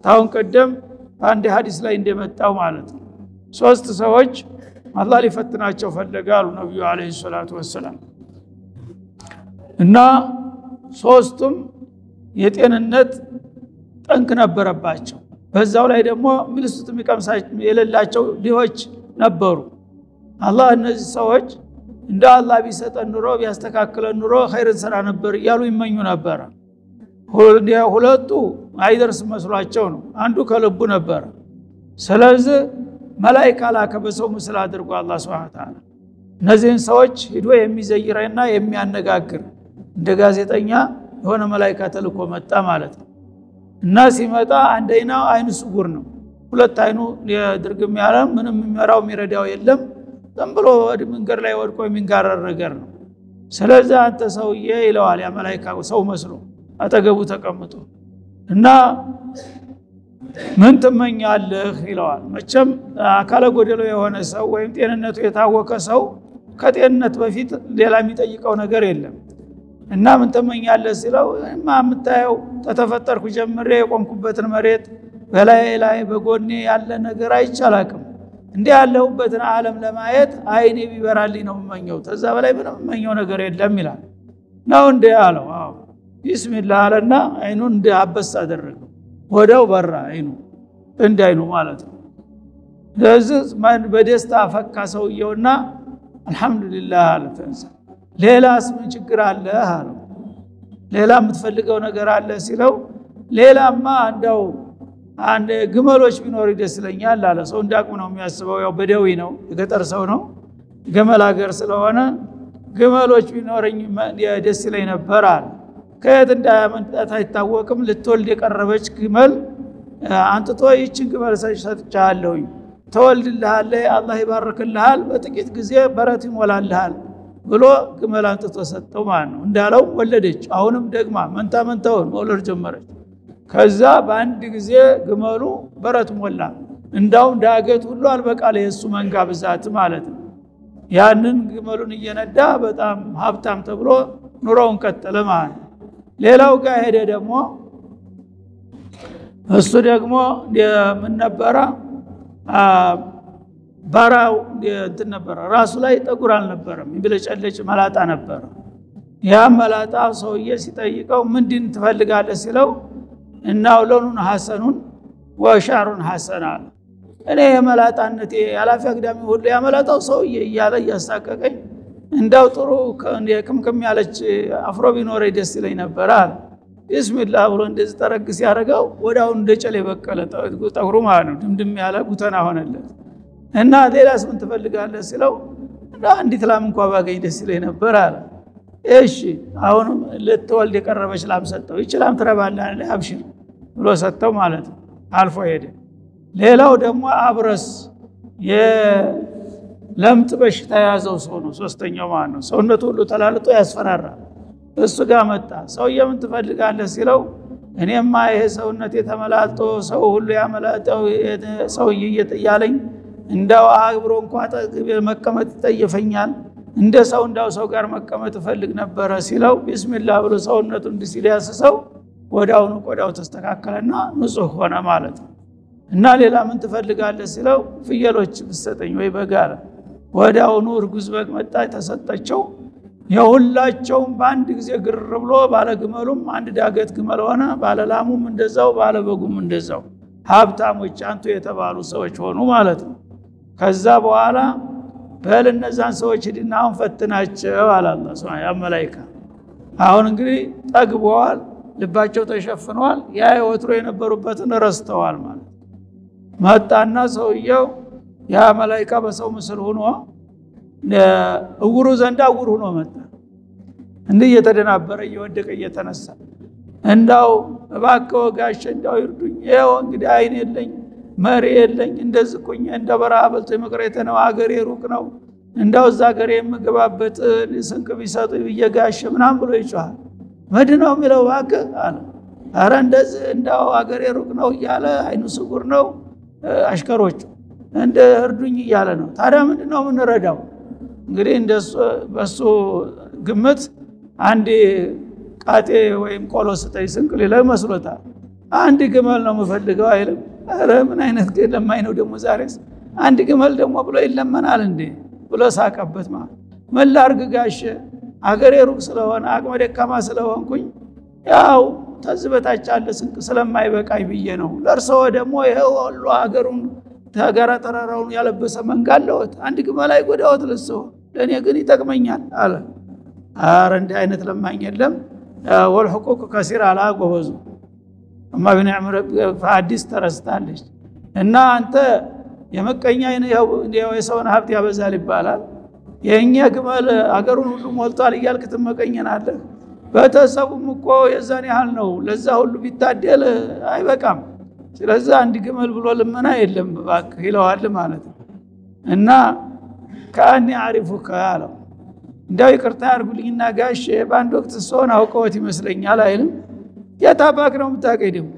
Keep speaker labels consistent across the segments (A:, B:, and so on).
A: ታሁን ቀደም በአንድ ሀዲስ ላይ እንደመጣው ማለት ነው። ሶስት ሰዎች አላህ ሊፈትናቸው ፈለገ አሉ ነቢዩ ዓለይሂ ሰላቱ ወሰላም እና ሶስቱም የጤንነት ጠንክ ነበረባቸው። በዛው ላይ ደግሞ ሚልስት የሚቀምሳ የሌላቸው ድሆች ነበሩ። አላህ እነዚህ ሰዎች እንደ አላህ ቢሰጠን ኑሮ ቢያስተካክለን ኑሮ ኸይርን ስራ ነበር እያሉ ይመኙ ነበረ። ሁለቱ አይደርስ መስሏቸው ነው፣ አንዱ ከልቡ ነበረ። ስለዚህ መላይካ ላከ በሰው ምስል አድርጎ አላህ ሱብሓነሁ ወተዓላ እነዚህን ሰዎች ሂዶ የሚዘይረና የሚያነጋግር እንደ ጋዜጠኛ የሆነ መላይካ ተልኮ መጣ ማለት ነው። እና ሲመጣ አንደኛው አይኑ ስጉር ነው። ሁለት አይኑ ድርግም ያለ ምንም የሚመራው የሚረዳው የለም። ዝም ብሎ መንገድ ላይ ወድቆ የሚንጋረር ነገር ነው። ስለዚህ አንተ ሰውዬ ይለዋል ያ መላይካ ሰው መስሎ አጠገቡ ተቀምጦ እና ምን ትመኛለህ ይለዋል። መቼም አካለ ጎደሎ የሆነ ሰው ወይም ጤንነቱ የታወቀ ሰው ከጤንነት በፊት ሌላ የሚጠይቀው ነገር የለም። እና ምን ትመኛለህ ሲለው ማ የምታየው ተተፈጠርኩ ጀምሬ የቆምኩበትን መሬት በላይ ላይ በጎኔ ያለ ነገር አይቻላቅም እንዲህ ያለሁበትን ዓለም ለማየት አይኔ ቢበራልኝ ነው የምመኘው። ተዛ በላይ ምንም የምመኘው ነገር የለም ይላል። ነው እንደ አለው። አዎ ቢስሚላህ አለና አይኑን እንደ አበስ አደረገው። ወዲያው በራ አይኑ እንደ አይኑ ማለት ነው። ስለዚህ በደስታ ፈካ ሰውየውና አልሐምዱሊላህ አለ። ተንሳ ሌላስ ምን ችግር አለ አለው። ሌላ የምትፈልገው ነገር አለ ሲለው ሌላማ እንዳው አንድ ግመሎች ቢኖር ደስ ይለኛል አለ። ሰው እንዳቅሙ ነው የሚያስበው። ያው በደዊ ነው የገጠር ሰው ነው፣ ገመል ሀገር ስለሆነ ግመሎች ቢኖረኝ ደስ ይለኝ ነበር አለ። ከየት እንዳያመጣት አይታወቅም። ልትወልድ የቀረበች ግመል አንጥቶ ይችን ግመል ሰጥቻለሁኝ፣ ተወልድልሃል፣ አላህ ይባርክልሃል፣ በጥቂት ጊዜ በረት ይሞላልሃል ብሎ ግመል አንጥቶ ሰጠው ማለት ነው። እንዳለው ወለደች። አሁንም ደግማ መንታ መንታውን መውለድ ጀመረች። ከዛ በአንድ ጊዜ ግመሉ በረት ሞላ። እንዳውም ዳገት ሁሉ አልበቃለ የእሱ መንጋ ብዛት ማለት ነው። ያንን ግመሉን እየነዳ በጣም ሀብታም ተብሎ ኑሮውን ቀጠለ ማለት ነው። ሌላው ጋር ሄደ ደግሞ እሱ ደግሞ ምን ነበረ ባራው እንትን ነበረ ራሱ ላይ ጠጉር አልነበረም፣ የሚብለጨለጭ መላጣ ነበረ። ያ መላጣ ሰውዬ ሲጠይቀው ምንድን ትፈልጋለህ ሲለው እናው ለኑን ሐሰኑን ወሻሩን ሐሰን አለ። እኔ የመላጣነቴ ኃላፊ አግዳሚ ሁሉ ያመላጣው ሰውዬ እያለ እያሳቀቀኝ እንዳው ጥሩ ክምክም ያለች አፍሮ ቢኖረኝ ደስ ይለኝ ነበር አለ። ቢስሚላህ ብሎ እንደዚህ ጠረግ ሲያደርገው ወዲያውኑ እንደ ጨሌ በቀለ ጠጉሩ ማለት ነው። ድምድም ያለ ጉተና ሆነለት እና ሌላስ ምን ትፈልጋለህ ሲለው አንዲት ላም እንኳ ባገኝ ደስ ይለኝ ነበር አለ። እሺ አሁንም ልትወልድ የቀረበች ላም ሰጠው። ይች ላም ትረባለህ አብሽር ብሎ ሰጠው ማለት ነው። አልፎ ሄደ። ሌላው ደግሞ አብረስ የለምጥ በሽታ የያዘው ሰው ነው። ሶስተኛው ማለት ነው። ሰውነቱ ሁሉ ተላልጦ ያስፈራራል። እሱ ጋር መጣ። ሰውዬ ምን ትፈልጋለህ ሲለው እኔማ ይሄ ሰውነት የተመላልጦ ሰው ሁሉ ያመላጠው ሰውዬ እያለኝ እንዳው አብሮ እንኳ መቀመጥ ይጠየፈኛል እንደ ሰው እንዳው ሰው ጋር መቀመጥ እፈልግ ነበረ ሲለው ቢስሚላህ ብሎ ሰውነቱ እንዲህ ሲል ያስሰው ወዲያውኑ ቆዳው ተስተካከለና ንጹህ ሆነ ማለት ነው። እና ሌላ ምን ትፈልጋለህ ሲለው ፍየሎች ብሰጠኝ ወይ በግ አለ። ወዲያውኑ እርጉዝ በግ መጣ ተሰጠቸው። የሁላቸውም በአንድ ጊዜ ግር ብሎ ባለግመሉም አንድ ዳገት ግመል ሆነ፣ ባለላሙም እንደዛው፣ ባለበጉም እንደዛው ሀብታሞች አንቱ የተባሉ ሰዎች ሆኑ ማለት ነው። ከዛ በኋላ በል እነዛን ሰዎች ሂድና አሁን ፈትናቸው አለ አላህ ሱብሓነሁ ያ መላኢካ። አሁን እንግዲህ ጠግበዋል፣ ልባቸው ተሸፍነዋል። ያ ወትሮ የነበሩበትን ረስተዋል ማለት መጣና ሰውየው ያ መላኢካ በሰው ምስል ሆኖ እውሩ ዘንዳ እውር ሆኖ መጣ። እንዲህ እየተደናበረ እየወደቀ እየተነሳ እንዳው እባክህ ወጋሼ እንዳው ይርዱኝ፣ ይኸው እንግዲህ አይን የለኝ መሪ የለኝ እንደዚህ እኮኝ እንደ በረሃ በልቶ መቅረቴ ነው። አገሬ ሩቅ ነው። እንዳው እዛ አገሬ የምገባበት ስንቅ ቢሰጡ ብዬ ጋሼ ምናምን ብሎ ይጮሃል። ምንድን ነው የሚለው እባክህ አለ። ኧረ እንደዚህ እንዳው አገሬ ሩቅ ነው እያለ አይኑ ስጉር ነው አሽከሮቹ እንደ እርዱኝ እያለ ነው። ታዲያ ምንድን ነው የምንረዳው? እንግዲህ በሱ ግምት አንድ ቃጤ ወይም ቆሎ ስጠኝ ስንቅ ሌላ ይመስሎታል። አንድ ግመል ነው የምፈልገው አይልም። ኧረ ምን አይነት ለማኝ ነው ደግሞ ዛሬስ አንድ ግመል ደግሞ ብሎ ይለመናል እንዴ ብሎ ሳቀበት። ማለት ምን ላድርግ ጋሼ አገሬ ሩቅ ስለሆነ አቅመ ደካማ ስለሆንኩኝ ያው ተዝ በታች አለ ስንቅ ስለማይበቃኝ ብዬ ነው። ለእርስዎ ደግሞ ይኸው ሁሉ ሀገሩን ተጋራ ተራራውን ያለበሰ መንጋ አለዎት። አንድ ግመል አይጎዳዎት ለእርስዎ፣ ለእኔ ግን ይጠቅመኛል አለ። አረ እንዲህ አይነት ለማኝ የለም። ወልሕቁቅ ከሲር አላ ጎበዙ እማ ቢኒዕም ረቢከ አዲስ ተረስታለች። እና አንተ የመቀኛ የሰውን ሀብት ያበዛል ይባላል። የእኛ ግመል አገሩን ሁሉ ሞልቷል እያልክ ትመቀኘናለህ። ቤተሰቡም እኮ የዛን ያህል ነው። ለዛ ሁሉ ቢታደል አይበቃም። ስለዚህ አንድ ግመል ብሎ ልመና የለም እባክህ ይለዋል ማለት ነው። እና ከአኒ አሪፉከ አለው እንዲያው ይቅርታ ያርጉልኝና ጋሼ በአንድ ወቅት ሰውን አውቀወት ይመስለኛል አይልም። የታባክ ነው የምታውቀኝ ደግሞ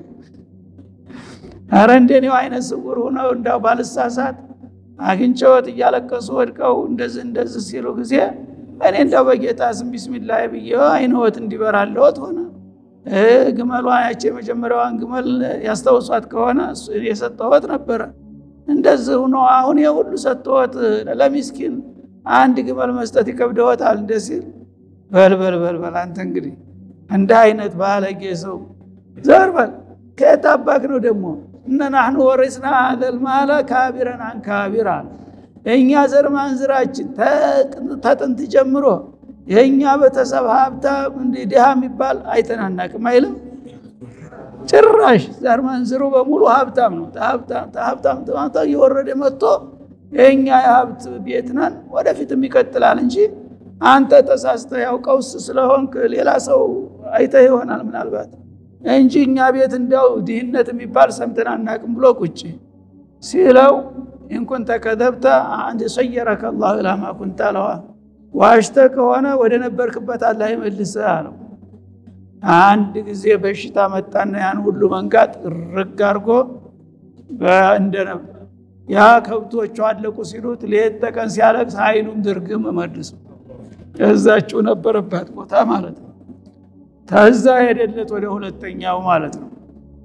A: አረ እንደኔው አይነት ስውር ሆነው እንዳው ባልሳሳት አግኝቼዎት እያለቀሱ ወድቀው እንደዚህ እንደዚህ ሲሉ ጊዜ እኔ እንዳው በጌታ ስም ቢስሚላህ ብዬ አይንወት እንዲበራለወት ሆነ። ግመሏ ያቺ የመጀመሪያዋን ግመል ያስታውሷት ከሆነ የሰጠወት ነበረ። እንደዚህ ሆኖ አሁን የሁሉ ሰጠወት ለሚስኪን አንድ ግመል መስጠት ይከብደወታል። እንደ ሲል በልበል በልበል አንተ እንግዲህ እንደ አይነት ባለጌ ሰው ዘር በል ከየት አባክ ነው ደግሞ እነ ናሕኑ ወሪስና ሀዘል ማለ ካቢረን አን ካቢር አለ። እኛ ዘር ማንዝራችን ተጥንት ጀምሮ የእኛ ቤተሰብ ሀብታም እንዲህ ድሃ የሚባል አይተናናቅም አይልም። ጭራሽ ዘር ማንዝሩ በሙሉ ሀብታም ነው። ሀብታም ተማታ እየወረደ መጥቶ የእኛ የሀብት ቤት ነን ወደፊትም ይቀጥላል እንጂ አንተ ተሳስተህ ያው ቀውስ ስለሆንክ ሌላ ሰው አይተህ ይሆናል ምናልባት እንጂ እኛ ቤት እንዲያው ድህነት የሚባል ሰምተን አናቅም ብሎ ቁጭ ሲለው ኢንኩንተ ከዘብተ አንድ ሰየረከ ላሁ ኢላ ማ ኩንተ አለዋ ዋሽተ ከሆነ ወደ ነበርክበት አላህ ይመልስህ አለው። አንድ ጊዜ በሽታ መጣና ያን ሁሉ መንጋት ርግ አድርጎ እንደነበር ያ ከብቶቹ አለቁ ሲሉት ሌት ተቀን ሲያለቅስ አይኑም ድርግም መልሶ እዛችው ነበረባት ቦታ ማለት ነው። ተዛ ሄደለት ወደ ሁለተኛው ማለት ነው።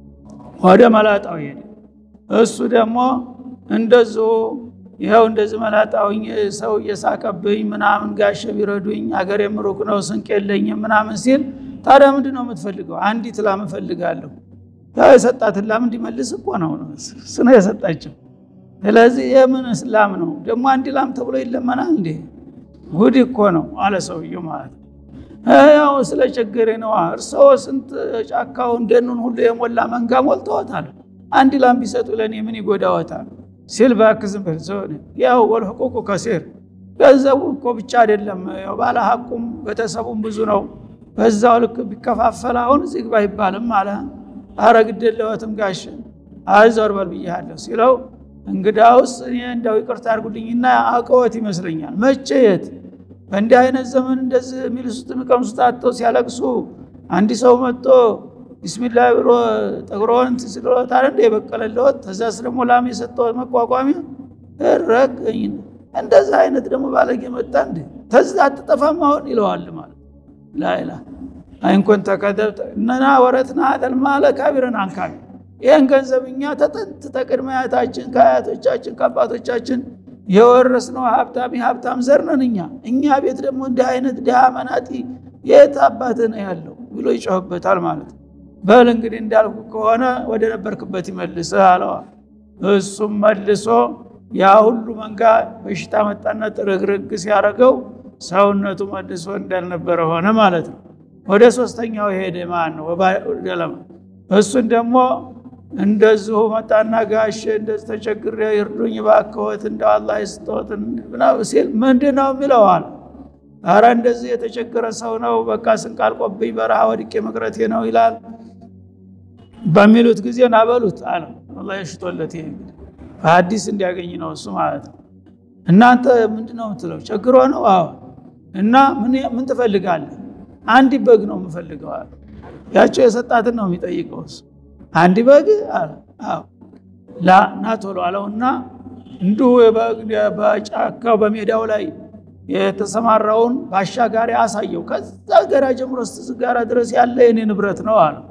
A: ወደ መላጣው ሄደ። እሱ ደግሞ እንደዚሁ ይኸው እንደዚህ መላጣውኝ ሰው እየሳቀብኝ ምናምን ጋሸ ቢረዱኝ አገር የምሩቅ ነው ስንቅ የለኝም ምናምን ሲል ታዲያ ምንድን ነው የምትፈልገው? አንዲት ላም እፈልጋለሁ። ያው የሰጣትን ላም እንዲመልስ እኮ ነው ስነ የሰጣቸው። ስለዚህ የምን እስላም ነው ደግሞ አንድ ላም ተብሎ ይለመናል እንዴ? ጉድ እኮ ነው አለ ሰውየው ማለት ነው። ያው ስለ ችግሬ ነዋ። እርስዎ ስንት ጫካውን ደኑን ሁሉ የሞላ መንጋ ሞልተዎታል። አንድ ላም ቢሰጡ ለእኔ ምን ይጎዳዎታል? ሲል እባክህ ዝም በል ሰው ያው ወልሕቁቁ ከሲር ገንዘቡ እኮ ብቻ አይደለም፣ ባለ ሀቁም ቤተሰቡም ብዙ ነው። በዛው ልክ ቢከፋፈል አሁን እዚህ ግባ አይባልም አለ። ኧረ ግድ የለዎትም ጋሽ አይዞር በል ብያለሁ ሲለው እንግዳውስ እኔ እንዳው ይቅርታ አድርጉልኝና አውቀዎት ይመስለኛል። መቼ የት በእንዲህ አይነት ዘመን እንደዚህ የሚልሱት የሚቀምሱት አጥተው ሲያለቅሱ አንድ ሰው መጥቶ ቢስሚላህ ብሎ ጠጉሮን ስሎት አለ እንደ የበቀለለወት ተዛስ ደግሞ ላም የሰጠወት መቋቋሚያ ረገኝ እንደዚህ አይነት ደግሞ ባለጌ መጣ እንደ ተዛ አትጠፋም አሁን ይለዋል ማለት ላይላ አይንኮን ተከተብተ እነና ወረትና አተል ማለ ካቢረን አንካቢ ይህን ገንዘብ እኛ ተጥንት ተቅድመ አያታችን ከአያቶቻችን ከአባቶቻችን የወረስነው ሀብታም የሀብታም ዘር ነን እኛ እኛ ቤት ደግሞ እንዲህ አይነት ድሃ መናጢ የት አባትህ ነው ያለው ብሎ ይጮህበታል ማለት ነው። በል እንግዲህ እንዳልኩ ከሆነ ወደ ነበርክበት ይመልስህ አለዋ። እሱም መልሶ ያ ሁሉ መንጋ በሽታ መጣና ጥርግርግ ሲያደርገው ሰውነቱ መልሶ እንዳልነበረ ሆነ ማለት ነው። ወደ ሶስተኛው ሄደ ማን ነው ደለማ እሱን ደግሞ እንደዚሁ መጣና ጋሼ እንደዚህ ተቸግሬ ይርዱኝ ባክዎት እንደው አላህ ይስጦት ሲል ምንድን ነው የሚለዋል አረ እንደዚህ የተቸገረ ሰው ነው በቃ ስንቅ አልቆብኝ በረሃ ወድቄ መቅረቴ ነው ይላል በሚሉት ጊዜ ናበሉት አለ አላህ የሽጦለት ይሄ እንግዲህ በሀዲስ እንዲያገኝ ነው እሱ ማለት ነው እናንተ ምንድን ነው የምትለው ቸግሮ ነው አዎ እና ምን ትፈልጋለህ አንድ በግ ነው የምፈልገው አለ ያቸው የሰጣትን ነው የሚጠይቀው እሱ አንድ በግ አለ አዎ ላ ና ቶሎ አለውና እንዲሁ በጫካው በሜዳው ላይ የተሰማራውን ባሻጋሪ አሳየው። ከዛ ገራ ጀምሮ እስከ ጋራ ድረስ ያለ የኔ ንብረት ነው አለ።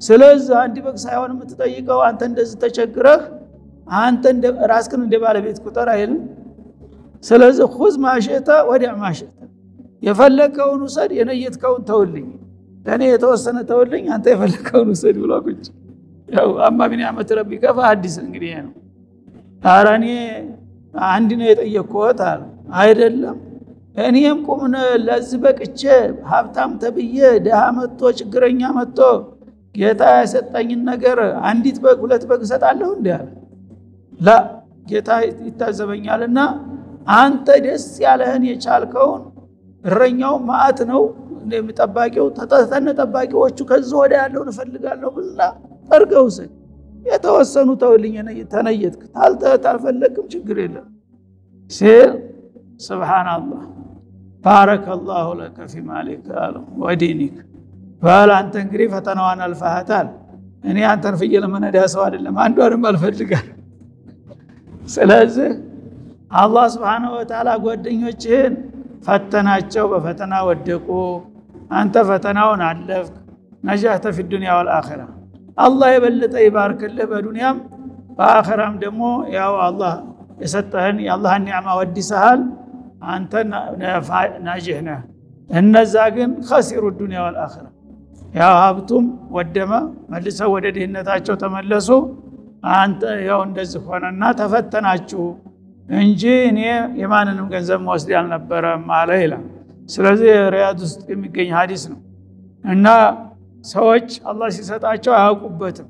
A: ስለዚህ አንድ በግ ሳይሆን የምትጠይቀው አንተ እንደዚህ ተቸግረህ አንተ ራስክን እንደ ባለቤት ቁጠር አይልም። ስለዚህ ሁዝ ማሸተ ወዲያ ማሸተ የፈለግከውን ውሰድ፣ የነየትከውን ተውልኝ፣ ለእኔ የተወሰነ ተውልኝ፣ አንተ የፈለግከውን ውሰድ ብሎ ቁጭ ያው አማ ቢኒዕመቲ ረቢከ ፈሐዲስ እንግዲህ ይሄ ነው። ኧረ እኔ አንድ ነው የጠየቅኩት አለ። አይደለም እኔም ቁም ለዚህ በቅቼ ሀብታም ተብዬ ድሃ መጥቶ ችግረኛ መጥቶ ጌታ የሰጠኝን ነገር አንዲት በግ ሁለት በግ እሰጣለሁ እንዲ አለ። ላ ጌታ ይታዘበኛልና አንተ ደስ ያለህን የቻልከውን እረኛው ማአት ነው ጠባቂው ተጠተነ ጠባቂዎቹ ከዚህ ወደ ያለውን እፈልጋለሁ ብላ ጠርገህ ውሰድ። የተወሰኑ ተውልኝ ተነየትክ ታልፈለግም ችግር የለም ሲል ስብሓናላህ ባረከ ላሁ ለከ ፊ ማሊክ አለው ወዲኒክ በል አንተ እንግዲህ ፈተናዋን አልፋሃታል። እኔ አንተን ፍየል መነዳ ሰው አይደለም፣ አንዷንም አልፈልጋል። ስለዚህ አላህ ስብሓነሁ ወተዓላ ጓደኞችህን ፈተናቸው፣ በፈተና ወደቁ። አንተ ፈተናውን አለፍክ፣ ነጃህተ ፊ ዱንያ ወልአኺራ። አላህ የበለጠ ይባርክልህ በዱንያም በአኺራም ደግሞ ያው አላህ የሰጠህን የአላህን ኒዕማ ወዲሰሃል። አንተ ናጅህ ነህ። እነዛ ግን ከሲሩ ዱንያ ወልአኺራ ያው ሀብቱም ወደመ፣ መልሰው ወደ ድህነታቸው ተመለሱ። አንተ ያው እንደዚህ ሆነና ተፈተናችሁ እንጂ እኔ የማንንም ገንዘብ መወስድ አልነበረም አለ ይላል። ስለዚህ ሪያድ ውስጥ የሚገኝ ሀዲስ ነው እና ሰዎች አላህ ሲሰጣቸው አያውቁበትም፣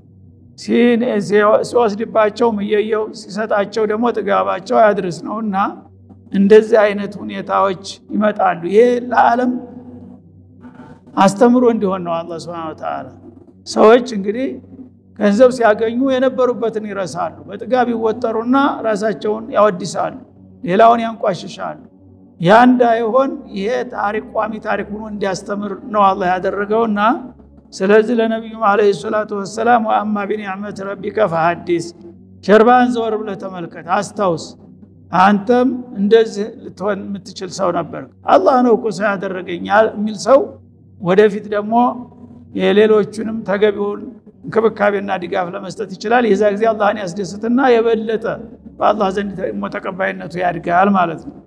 A: ሲወስድባቸው እየየው ሲሰጣቸው ደግሞ ጥጋባቸው አያድርስ ነው እና እንደዚህ አይነት ሁኔታዎች ይመጣሉ። ይሄ ለዓለም አስተምሮ እንዲሆን ነው። አላህ ሱብሓነሁ ወተዓላ ሰዎች እንግዲህ ገንዘብ ሲያገኙ የነበሩበትን ይረሳሉ። በጥጋብ ይወጠሩና ራሳቸውን ያወድሳሉ፣ ሌላውን ያንቋሽሻሉ። ያ እንዳይሆን ይሄ ታሪክ ቋሚ ታሪክ ሆኖ እንዲያስተምር ነው አላህ ያደረገውና ስለዚህ ለነቢዩም ዓለይሂ ሰላቱ ወሰላም ወአማ ቢኒዕመት ረቢከ ፈሐዲስ ጀርባህን ዘወር ብለህ ተመልከት፣ አስታውስ አንተም እንደዚህ ልትሆን የምትችል ሰው ነበር። አላህ ነው እኮ ሰው ያደረገኝ የሚል ሰው ወደፊት ደግሞ የሌሎቹንም ተገቢውን እንክብካቤና ድጋፍ ለመስጠት ይችላል። የዛ ጊዜ አላህን ያስደስትና የበለጠ በአላህ ዘንድ ተቀባይነቱ ያድጋል ማለት ነው።